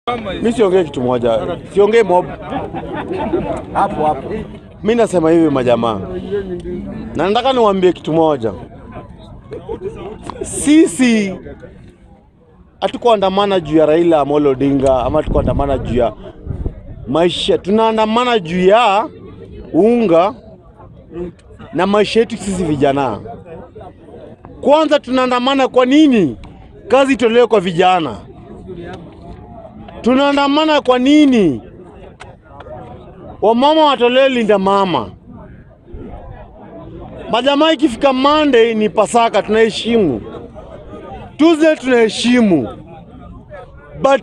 Mi siongee kitu moja, siongee mob hapo hapo. Mi nasema hivi majamaa, na nataka niwaambie kitu moja. Sisi hatukuandamana juu ya Raila Amolo Odinga ama hatukuandamana juu ya maisha, tunaandamana juu ya unga na maisha yetu sisi vijana. Kwanza tunaandamana kwa nini? Kazi itolewe kwa vijana. Tunaandamana kwa nini? Wamama watolewe linda mama. Majamaa, ikifika Monday ni Pasaka, tunaheshimu. Tuesday tunaheshimu, but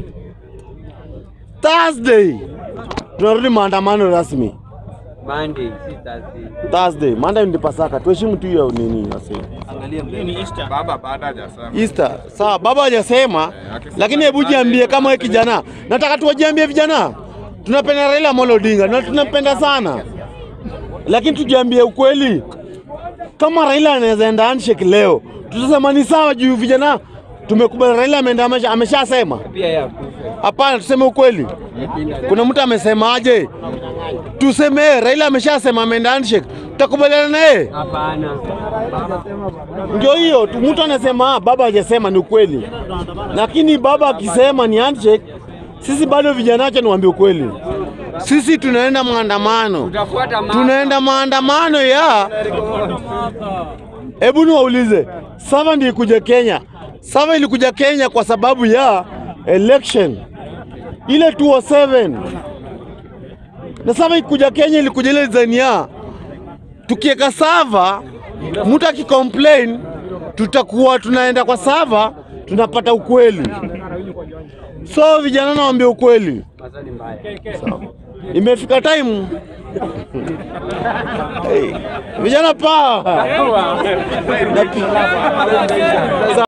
Thursday tunarudi maandamano rasmi. Monday, si Thursday. Thursday, Monday ni Pasaka, tuheshimu tu hiyo nini nasema. Baba baada hajasema. Easter. Sawa, baba hajasema, lakini hebu jiambie kama wewe kijana. Nataka tuwajiambie vijana. Tunapenda Raila Amolo Odinga na tunampenda sana. Lakini tujiambie ukweli. Kama Raila anaweza enda handshake leo, tutasema ni sawa juu vijana tumekubali Raila ameenda amesha- ameshasema. Pia ya kufa. Hapana, tuseme ukweli. Kuna mtu amesemaje? Tuseme Raila ameshasema ameenda handshake. Tutakubaliana naye? Hapana. Ndio hiyo tu, mtu anasema "Ah, baba hajasema, ni ukweli. Lakini baba akisema ni handshake, sisi bado vijana, acha niwaambie ukweli, sisi tunaenda maandamano, Utafuata mama. tunaenda maandamano ya hebu niwaulize, Sava ndiyo ikuja Kenya. Sava ilikuja Kenya kwa sababu ya election ile 207 na Sava ikuja Kenya ilikuja ile design ya tukiweka sava, mtu akicomplain, tutakuwa tunaenda kwa sava, tunapata ukweli. So vijana, nawaambia ukweli, Maswali mbaya. imefika time hey, vijana pa